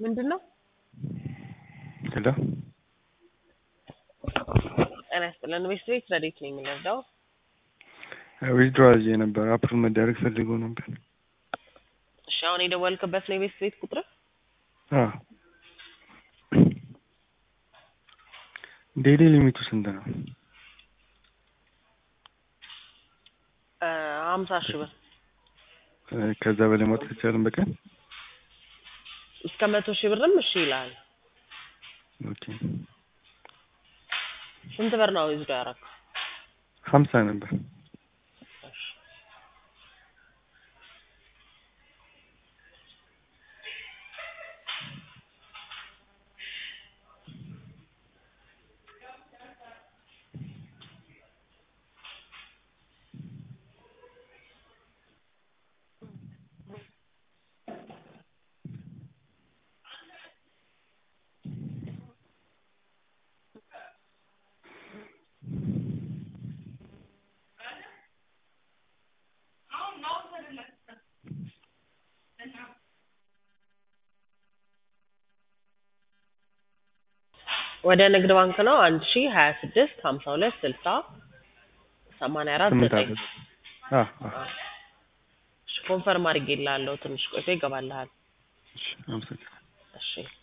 ምንድን ነው? ሄሎ ጤና ይስጥልን። ቤት ቤት ረዴት ነው የምንረዳው? ዊዝድሮ አድርጌ ነበር። አፕሩቭ መደረግ ፈልጎ ነበር። እሺ አሁን የደወልክበት ነው የቤት ቤት ቁጥር? አዎ። ዴይሊ ሊሚቱ ስንት ነው? ሀምሳ ሺህ ብር ከዛ በላይ ማውጣት አይቻልም በቀን? እስከ መቶ ሺህ ብርም እሺ ይላል። ኦኬ ስንት ብር ነው ዊዝድሮ ያደረገው? ሀምሳ ነበር። ወደ ንግድ ባንክ ነው አንድ ሺ ሀያ ስድስት ሀምሳ ሁለት ስልሳ ሰማንያ አራት ስምንት ዘጠኝ አለ። አዎ አዎ። እሺ ኮንፈርም አድርጌልሃለሁ። ትንሽ ቆይቶ ይገባልሃል። እሺ አመሰግናለሁ። እሺ